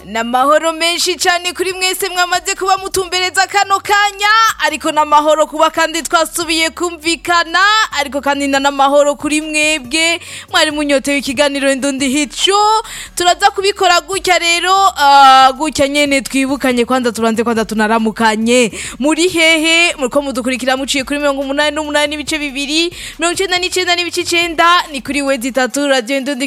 n'amahoro menshi cyane kuri mwese mwamaze kuba mutumbereza kano kanya ariko n'amahoro kuba kandi twasubiye kumvikana ariko kandi na n'amahoro kuri mwebwe mwari munyotewe ikiganiro indundi hicu turaza kubikora gutya rero ah, gutya nyene twibukanye kwanza tubanze kwanza tunaramukanye muri hehe muriko mudukurikira muciye kuri mirongo umunani n'umunani n'ibice bibiri mirongo icenda n'icenda n'ibice icenda ni kuri wezi itatu radio indundi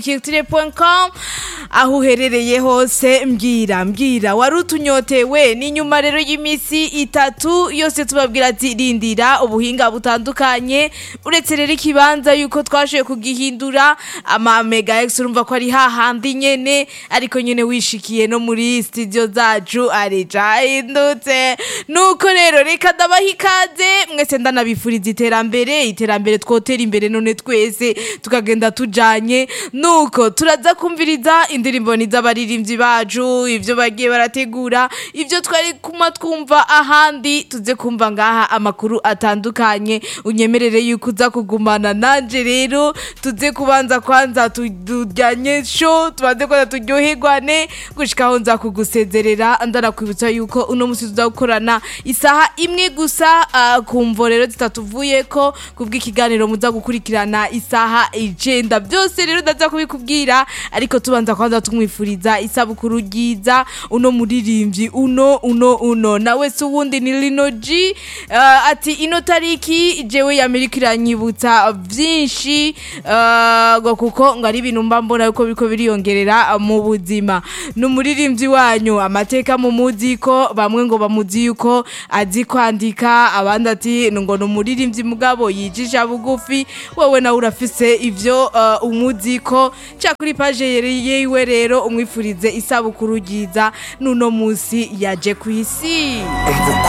com aho uherereye hose mbwira mbwira wari utunyotewe ni nyuma rero y'imisi itatu yose tubabwira ati rindira ubuhinga butandukanye uretse rero ikibanza yuko twashoboye kugihindura ama mega x urumva ko ari hahandi nyene ariko nyene wishikiye no muri studio zacu ari cahindutse nuko rero reka ndabaha ikaze mwese ndanabifuriza iterambere iterambere twotera imbere none twese tukagenda tujanye nuko turaza kumviriza indirimbo ni z'abaririmbyi bacu ivyo bagiye barategura ivyo twari kuma twumva ahandi tuze kumva ngaha amakuru atandukanye unyemerere yuko uza kugumana nanje rero tuze kubanza kwanza tujyanye sho tubanze kwanza turyoherwane gushikaho nza kugusezerera ndanakwibutsa yuko uno musi tuza gukorana isaha imwe gusa ah, ku mvo rero zitatuvuyeko kubw'ikiganiro muza gukurikirana isaha icenda byose rero ndaza kubikubwira ariko tubanza kwanza tumwifuriza isabukuru ryiza uno muririmbyi uno uno uno nawe si uwundi ni Lino G uh, ati ino tariki jewe y'Amerika iranyibutsa vyinshi uh, ngo kuko ngo ari ibintu mba mbona yuko biriko biriyongerera mu buzima ni umuririmbyi wanyu amateka mu muzi ko bamwe ngo bamuzi yuko azi kwandika abandi ati ngo ni umuririmbyi mugabo yijisha bugufi wowe nawe urafise ivyo uh, umuzi ko ca kuri paje yiwe rero umwifurize isabukuru ryiza n'uno musi yaje ku isi